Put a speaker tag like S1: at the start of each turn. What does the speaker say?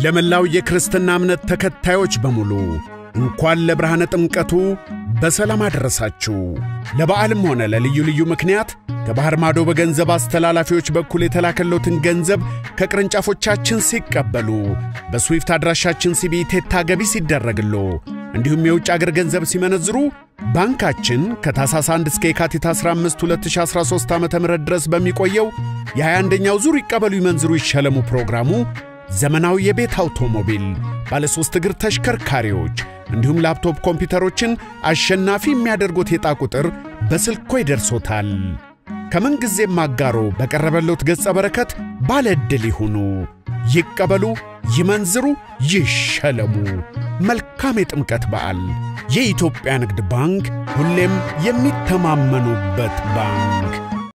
S1: ለመላው የክርስትና እምነት ተከታዮች በሙሉ እንኳን ለብርሃነ ጥምቀቱ በሰላም አደረሳችሁ። ለበዓልም ሆነ ለልዩ ልዩ ምክንያት ከባሕር ማዶ በገንዘብ አስተላላፊዎች በኩል የተላከለውትን ገንዘብ ከቅርንጫፎቻችን ሲቀበሉ በስዊፍት አድራሻችን ሲቢኢ ቴታ ገቢ ሲደረግሎ እንዲሁም የውጭ አገር ገንዘብ ሲመነዝሩ ባንካችን ከታኅሳስ 1 እስከ የካቲት 15 2013 ዓ ም ድረስ በሚቆየው የ21ኛው ዙር ይቀበሉ ይመንዝሩ ይሸለሙ ፕሮግራሙ ዘመናዊ የቤት አውቶሞቢል፣ ባለ ሦስት እግር ተሽከርካሪዎች እንዲሁም ላፕቶፕ ኮምፒውተሮችን አሸናፊ የሚያደርጉት የዕጣ ቁጥር በስልኮ ይደርሶታል። ከምን ጊዜም አጋሮ በቀረበሎት ገጸ በረከት ባለ ዕድል ይሁኑ። ይቀበሉ፣ ይመንዝሩ፣ ይሸለሙ። መልካም የጥምቀት በዓል። የኢትዮጵያ ንግድ ባንክ ሁሌም የሚተማመኑበት ባንክ